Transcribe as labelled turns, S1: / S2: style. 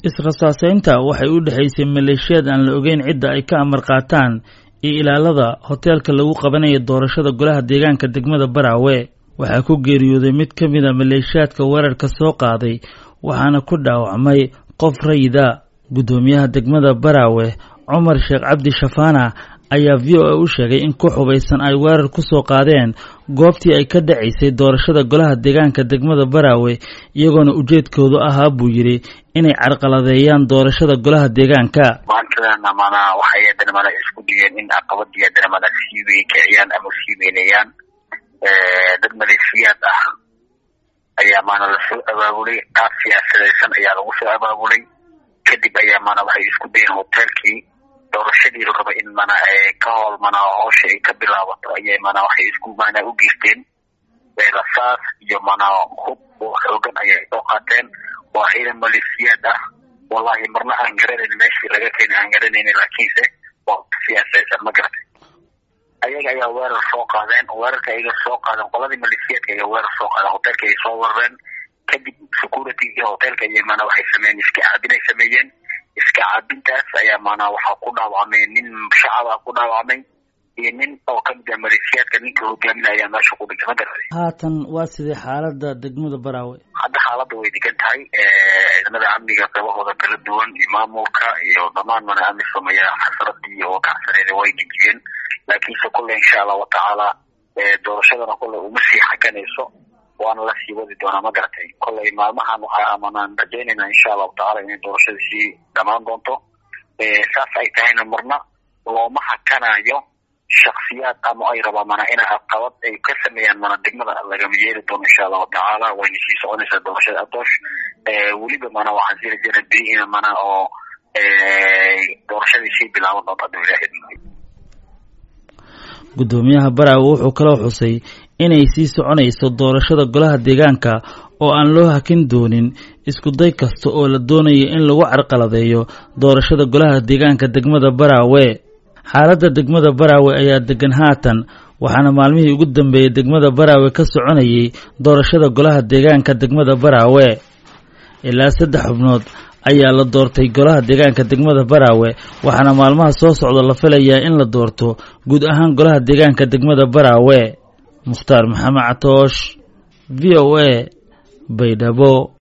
S1: israsaaseynta waxay u dhexaysay maleeshiyaad aan la ogeyn cidda ay ka amar qaataan iyo ilaalada hoteelka lagu qabanaya doorashada golaha deegaanka degmada baraawe waxaa ku geeriyooday mid ka mid a maleeshiyaadka weerarka soo qaaday waxaana ku dhaawacmay qof rayida guddoomiyaha degmada baraawe cumar sheekh cabdi shafaana ayaa v o a u sheegay in ku xubaysan ay weerar ku soo qaadeen goobtii ay ka dhacaysay doorashada golaha deegaanka degmada baraawe iyagoona ujeedkoodu ahaa buu yidhi inay carqaladeeyaan doorashada golaha deegaanka
S2: maantadana mana waxay haddana mana isku dayeen in caqabadii haddana mana sii weykiciyaan ama sii weyneeyaan dad maleeshiyaad ah ayaa maana lasoo abaabulay qaab siyaasadaysan ayaa lagu soo abaabulay kadib ayaa mana waxay isku dayeen hoteelkii doorashadii la raba in mana ka howl mana howsha ay ka bilaabato ayay mana waxay isku mana u geysteen rasaas iyo mana hub oo xoogan ayay soo qaateen waa ciidan maleeshiyaad ah wallahi marna aan garanayn meeshii laga keenay aan garanayna laakiinse waa siyaasaysan ma garatay ayaga ayaa weerar soo qaadeen weerarka ayaga soo qaadeen qoladii maleeshiyaadka ayaa weerar soo qaadeen hoteelka ay soo weerareen kadib security iyo hoteelka iyo mana waxay sameeyeen iska caabinay sameeyeen iska caabintaas ayaa maanaa waxaa ku dhaawacmay nin shacaba ku dhaawacmay iyo nin oo kamid ah maleeshiyaadka ninka hogaaminaya ayaa meesha ku dhintay ma garatay
S1: haatan waa sidee xaalada degmada baraawe
S2: hadda xaaladda way degan tahay ciidamada amniga qabahooda kala duwan iyo maamulka iyo dhammaan mana amisom ayaa xasaradii oo kacsaneeda way dejiyeen laakiinse kulle insha allahu tacaala doorashadana kulle uma sii xaganayso waana la sii wadi doonaa ma garatay kollay maalmahan waxaa amanaan rajaynayna insha allahu tacala inay doorashada sii dhamaan doonto saas ay tahayna marna looma hakanayo shaksiyaad ama ay rabaan mana ina caqabad ay ka sameeyaan mana degmada lagama yeeli doono insha allahu tacaala wayna sii soconaysaa doorashada adoosh weliba mana waxaan sii rajayna beri ina mana oo doorashadii sii bilaaban doonto hadda ilaahay
S1: guddoomiyaha baraawe wuxuu kaloo xusay inay sii soconayso doorashada golaha deegaanka oo aan loo hakin doonin iskuday kasta oo la doonayo in lagu carqaladeeyo doorashada golaha deegaanka degmada baraawe xaaladda degmada baraawe ayaa degan haatan waxaana maalmihii ugu dambeeyey degmada baraawe ka soconayay doorashada golaha deegaanka degmada baraawe ilaa saddex xubnood ayaa la doortay golaha deegaanka degmada baraawe waxaana maalmaha soo socda la filayaa in la doorto guud ahaan golaha deegaanka degmada baraawe mukhtaar maxamed catoosh v o a baydhabo